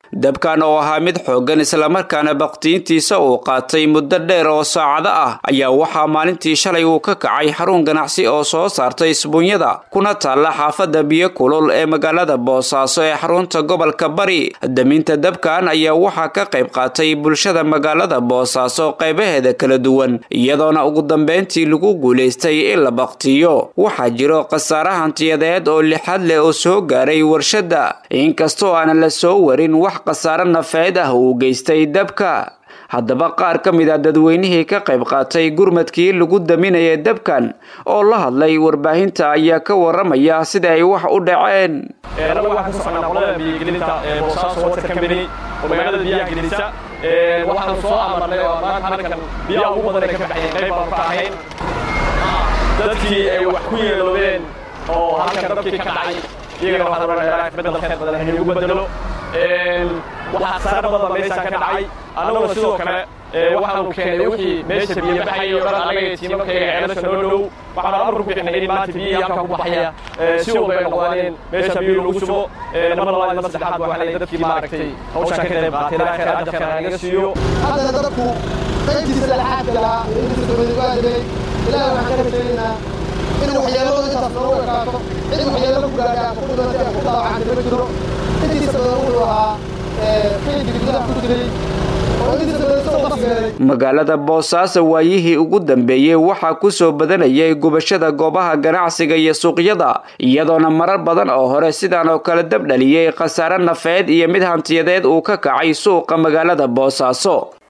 dabkan oo ahaa mid xooggan islamarkaana baktiintiisa uu qaatay muddo dheer oo saacado ah ayaa waxaa maalintii shalay uu ka kacay xarun ganacsi oo soo saartay isbuunyada kuna taalla xaafadda biyo kulul ee magaalada boosaaso ee xarunta gobolka bari daminta dabkan ayaa waxaa ka qayb qaatay bulshada magaalada boosaaso qaybaheeda kala duwan iyadoona ugu dambeyntii lagu guulaystay in la baktiyo waxaa jiro khasaare hantiyadeed oo lixad leh oo soo gaaray warshadda inkastoo aanan la soo warin wax khasaare nafeed ah uu geystay dabka haddaba qaar ka mid a dadweynihii ka qayb qaatay gurmadkii lagu daminaya dabkan oo la hadlay warbaahinta ayaa ka waramaya sida ay wax u dhaceen anagu waxaan ka soconaa qolada biyogelinta boosaaso water company oo magaalada biyaha gelisa waxaanu soo amarnay oo maanta halkan biyaha ugu badan ay ka baxeen qayb baanu ka ahayn dadkii ay wax ku yeeloobeen oo halkan dabkii ka dhacay iyagana waxaan rabnaa bedel khayr badan haynugu bedelo waxaa saar badan meeshaan ka dhacay annaguna sidoo kale waxaanu keenay wixii meesha biyo baxayay oo dhan anaga iyo tiimankayga ceelasha noo dhow waxaanu amar ku bixinay in maanta biyihii halkan ku baxaya si walba ay noqdaan meesha biyo lagu shubo mar labaad mar saddexaad waxaa lay dadkii maaragtay hawshaan ka qayb qaatay ilaa khayr ajarkan naga siiyo haddana dadku qaybtiisa laxaadka lahaa ee intiisa dabadigaadilay ilaahay waxaan ka rajaynaynaa in waxyeeladu intaas noogu ekaato cid waxyeelo ku gaadhaa ku dhimantay ku dhaawacantay ma jiro intiisa badan wuxuu ahaa kaydkii gudaha ku jiray magaalada boosaaso waayihii ugu dambeeyey waxaa ku soo badanayay gubashada goobaha ganacsiga iyo suuqyada iyadoona marar badan oo hore sidaan oo kale dab dhaliyey khasaare nafeed iyo mid hantiyadeed uu ka kacay suuqa magaalada boosaaso